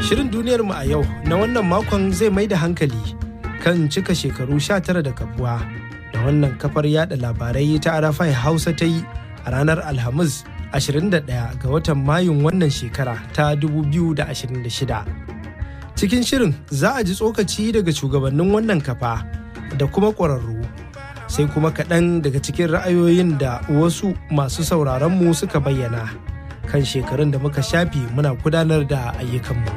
Shirin duniyar mu a yau na wannan makon zai mai da hankali kan cika shekaru 19 da kafuwa da wannan kafar yada labarai ta Arafai Hausa ta yi a ranar Alhamis 21 ga watan Mayun wannan shekara ta 2026. Cikin shirin za a ji tsokaci daga shugabannin wannan kafa da kuma ƙwararru sai kuma kaɗan daga cikin ra'ayoyin da wasu masu sauraronmu suka bayyana kan shekarun da muka shafi muna gudanar da ayyukanmu.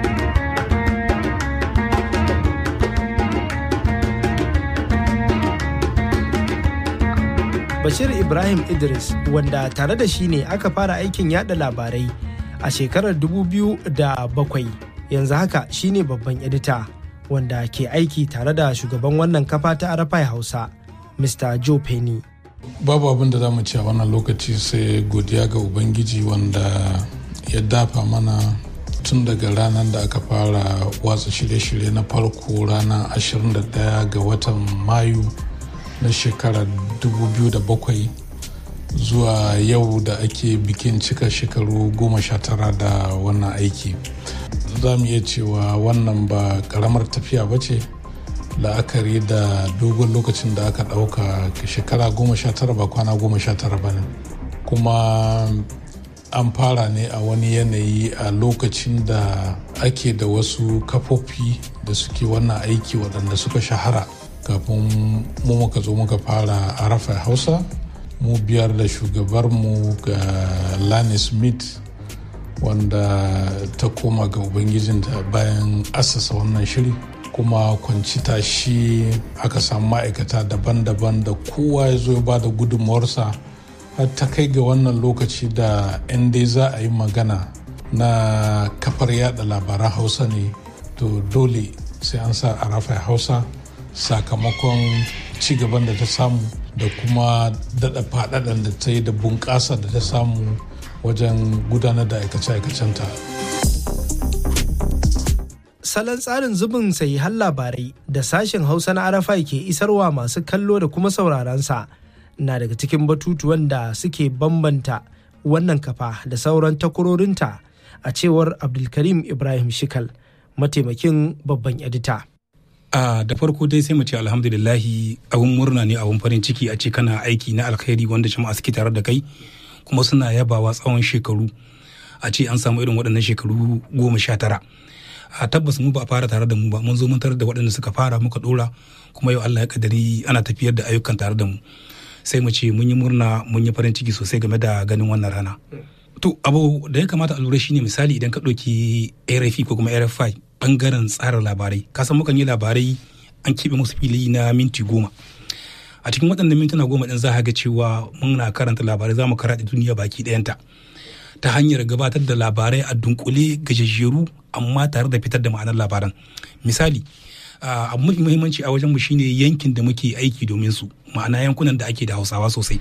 Bashir Ibrahim Idris wanda tare da shi ne aka fara aikin yada labarai a shekarar 2007 yanzu haka shine babban edita wanda ke aiki tare da shugaban wannan kafa ta Arafai Hausa, Mr. Joe Penny. Babu abin da za mu ci a wannan lokaci sai godiya ga Ubangiji wanda ya dafa mana tun daga ranar da aka fara watsa shirye-shirye na farko ranar 21 ga watan Mayu na shekarar 2007 zuwa yau da ake bikin cika shekaru 19 da wannan aiki. za mu iya cewa wannan ba karamar tafiya ba ce la'akari da dogon lokacin da aka ɗauka shekara goma sha tara ba kwana goma sha tara ba ne kuma an fara ne a wani yanayi a lokacin da ake da wasu kafofi da suke wannan aiki waɗanda suka shahara kafin mu muka zo muka fara a rafa hausa mu biyar da shugabarmu ga lani smith wanda ta koma ga ubangijinta bayan asasa wannan shiri kuma kwanci tashi aka samu ma'aikata daban-daban da kowa ya zo ya ba da gudunmawarsa har ta kai ga wannan lokaci da in dai za a yi magana na kafar yada labaran hausa ne to dole sai an sa a rafa hausa sakamakon cigaban da ta samu da kuma daɗa faɗaɗan da ta yi da bunƙasa da ta samu wajen gudanar da aikace-aikacenta. Salon tsarin zubin har labarai da sashen Hausa na Arafai ke isarwa masu kallo da kuma sauraronsa na daga cikin batutuwan da suke bambanta wannan kafa da sauran takwarorinta a cewar Abdulkarim Ibrahim Shikal, mataimakin babban edita. a da farko dai sai mu ce alhamdulillahi abun murna ne abun farin ciki a ce kana aiki na alkhairi wanda jama'a suke tare da kai kuma suna yabawa tsawon shekaru a ce an samu irin waɗannan shekaru goma sha tara a tabbas mu ba a fara tare da mu ba mun zo mun tarar da waɗanda suka fara muka ɗora kuma yau Allah ya kadari ana tafiyar da ayyukan tare da mu sai mu ce mun yi murna mun yi farin ciki sosai game da ganin wannan rana to abu da ya kamata a lura shine misali idan ka ɗauki RFI ko kuma RFI bangaren tsara labarai kasan mukan yi labarai an keɓe musu fili na minti goma a cikin waɗannan mintuna goma ɗin za ga cewa muna karanta labarai za mu karaɗe duniya baki ɗayanta ta hanyar gabatar da labarai a dunkule gajejjeru amma tare da fitar da ma'anar labaran misali abu mafi muhimmanci a wajenmu shine yankin da muke aiki domin su ma'ana yankunan da ake da hausawa sosai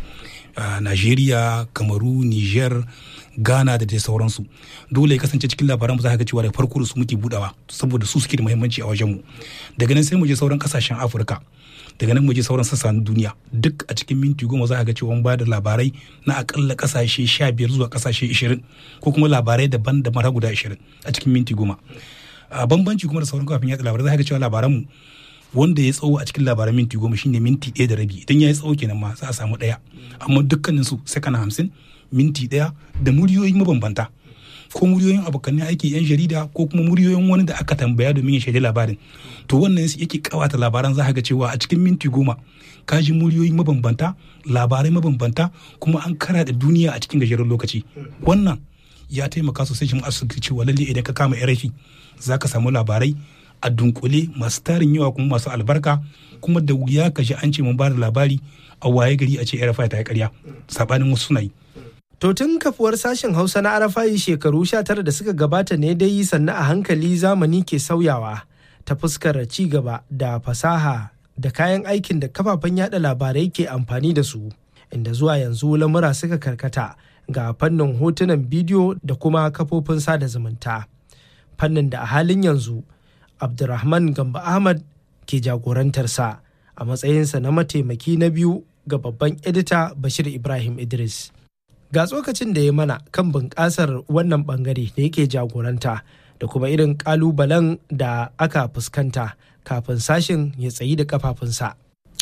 najeriya kamaru niger ghana da dai sauransu dole ya kasance cikin labaran za ga cewa da farko da su muke budawa saboda su suke da muhimmanci a wajenmu daga nan sai mu je sauran kasashen afirka daga nan mu je sauran sassa na duniya duk a cikin minti goma za a ga cewa ba da labarai na akalla kasashe sha biyar zuwa kasashe ishirin ko kuma labarai daban da mara guda ishirin a cikin minti goma a bambanci kuma da sauran kafin yatsa labarai za a ga cewa labaranmu wanda ya tsawo a cikin labaran minti goma shine minti ɗaya da rabi idan ya yi tsawo kenan ma za a samu ɗaya amma dukkanin su sakana hamsin minti ɗaya da muryoyi mabambanta ko muryoyin abokan aiki yan jarida ko kuma muryoyin wani da aka tambaya domin ya shaidi labarin to wannan yake kawata labaran za ga cewa a cikin minti goma ka ji muryoyi mabambanta labarai mabambanta kuma an kara da duniya a cikin gajeren lokaci wannan ya taimaka sosai jama'a su cewa lalle idan ka kama RFI za ka samu labarai a dunkule masu tarin yawa kuma masu albarka kuma da wuya ka ji an ce mun ba da labari a waye gari a ce RFI ta yi karya sabanin wasu suna yi To tun kafuwar sashen Hausa na Arafai shekaru 19 da suka gabata ne dai sannan a hankali zamani ke sauyawa ta fuskar ci gaba da fasaha da kayan aikin da kafafen yada labarai ke amfani da su inda zuwa yanzu lamura suka karkata ga fannin hotunan bidiyo da kuma kafofin sada zumunta. Fannin da a halin yanzu Abdurrahman Gamba Ahmad ke jagorantarsa a matsayinsa na mataimaki na biyu ga babban edita Bashir Ibrahim Idris. ga tsokacin da ya mana kan bunƙasar wannan bangare da yake jagoranta da kuma irin ƙalubalen da aka fuskanta kafin sashin ya tsayi da kafafunsa.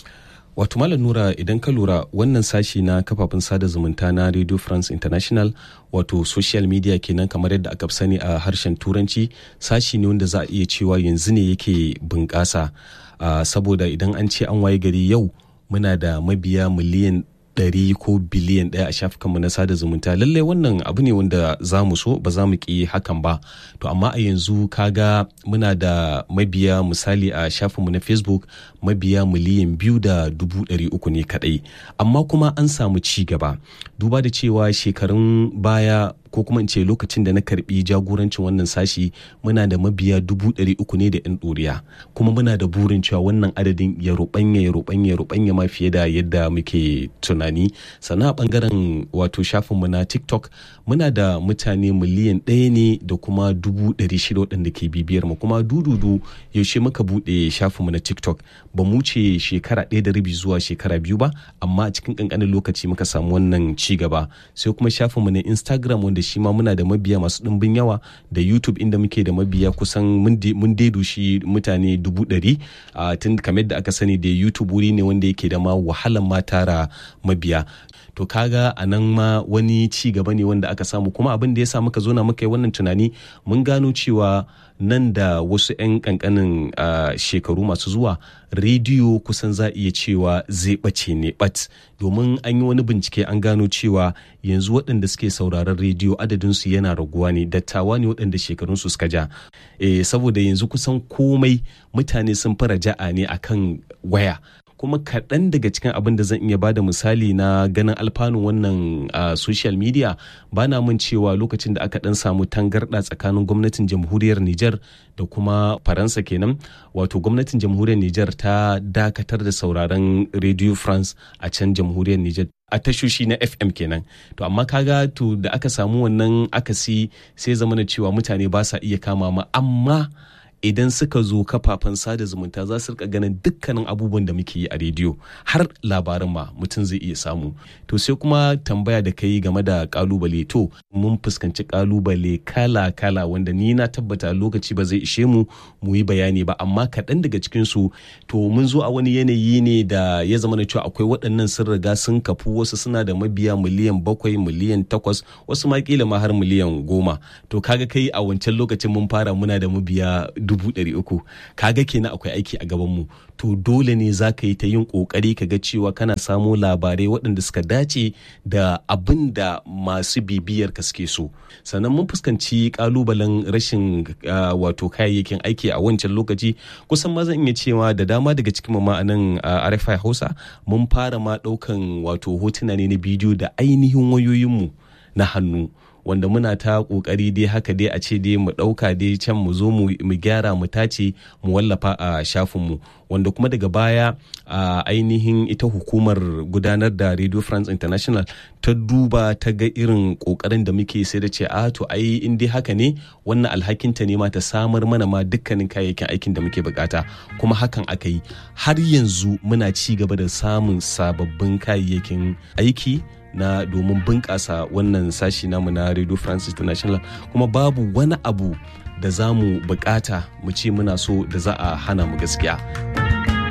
wato malam nura idan ka lura wannan sashi na kafafen sada zumunta na radio france international wato social media kenan kamar yadda aka sani a harshen turanci sashi ne wanda za a iya cewa yanzu ne yake bunƙasa uh, saboda idan an ce an waye gari yau muna da mabiya miliyan ɗari ko biliyan ɗaya a shafukanmu na sada zumunta lallai wannan abu ne wanda za mu so ba za mu ƙi hakan ba to amma a yanzu kaga muna da mabiya misali a shafinmu na facebook mabiya miliyan biyu da dubu ɗari uku ne kaɗai amma kuma an samu ci gaba duba da cewa shekarun baya ko kuma in ce lokacin da na karbi jagorancin wannan sashi muna da mabiya dubu ɗari uku ne da yan ɗoriya kuma muna da burin cewa wannan adadin ya ruɓanya ya ruɓanya ya ruɓanya ma fiye da yadda muke tunani sannan a ɓangaren wato shafinmu na tiktok muna da mutane miliyan ɗaya ne da kuma dubu ɗari shida waɗanda ke bibiyar mu kuma dududu yaushe muka buɗe shafinmu na tiktok ba mu ce shekara ɗaya da rabi zuwa shekara biyu ba amma a cikin ƙanƙanin lokaci muka samu wannan ci gaba sai kuma shafinmu na instagram wanda shi ma muna da mabiya masu ɗimbin yawa da youtube inda muke da mabiya kusan mun daidu shi mutane dubu ɗari tun kamar da aka sani da youtube wuri ne wanda yake da ma wahalan ma tara mabiya to kaga a nan ma wani ci gaba ne wanda aka samu kuma abin da ya sa muka zo na muka yi wannan tunani mun gano cewa nan da wasu 'yan kankanin shekaru masu zuwa rediyo kusan za iya cewa zai ɓace ne bat domin an yi wani bincike an gano cewa yanzu waɗanda suke sauraron rediyo adadinsu yana raguwa ne dattawa ne waɗanda shekarunsu suka ja e, saboda yanzu kusan komai mutane sun fara ja'a ne akan waya kuma kaɗan daga cikin abin da zan iya bada misali na ganin alfanun wannan uh, social media ba na mun cewa lokacin da aka ɗan samu tangarɗa tsakanin gwamnatin jamhuriyar Nijar da kuma Faransa kenan wato gwamnatin jamhuriyar Nijar ta dakatar da sauraron Radio France a can jamhuriyar Nijar a tashoshi na FM kenan to amma kaga to da aka samu wannan akasi sai zamana cewa mutane ba sa iya kama ma amma idan suka zo kafafen sada zumunta za su rika ganin dukkanin abubuwan da muke yi a rediyo har labarin ma mutum zai iya samu to sai kuma tambaya da kai game da kalubale to mun fuskanci kalubale kala kala wanda ni na tabbata lokaci ba zai ishe mu mu yi bayani ba amma kaɗan daga cikin su to mun zo a wani yanayi ne da ya zama na cewa akwai waɗannan sun riga sun kafu wasu suna da mabiya miliyan bakwai miliyan takwas wasu ma kila ma har miliyan goma to kaga kai a wancan lokacin mun fara muna da mabiya dubu ɗari uku kaga kenan akwai aiki a gabanmu to dole ne za ka yi ta yin ƙoƙari ka ga cewa kana samo labarai waɗanda suka dace da abin da masu bibiyar ka suke so sannan mun fuskanci ƙalubalen rashin wato kayayyakin aiki a wancan lokaci kusan ma zan iya cewa da dama daga cikin ma a nan RFI Hausa mun fara ma ɗaukan wato hotuna ne na bidiyo da ainihin wayoyinmu na hannu wanda muna ta kokari dai haka dai a ce dai mu ɗauka dai can mu zo mu gyara mu tace mu wallafa a shafinmu wanda kuma daga baya a ainihin ita hukumar gudanar da radio france international ta duba ta ga irin kokarin da muke sai da ce a to ai in dai haka ne wannan alhakinta ne ma ta samar mana ma dukkanin kayayyakin aikin da muke bukata kuma hakan aka yi har yanzu muna ci gaba da samun sababbin kayayyakin aiki na domin bunƙasa wannan sashi namu na radio france international kuma babu wani abu da za mu bukata mu ce muna so da za a hana mu gaskiya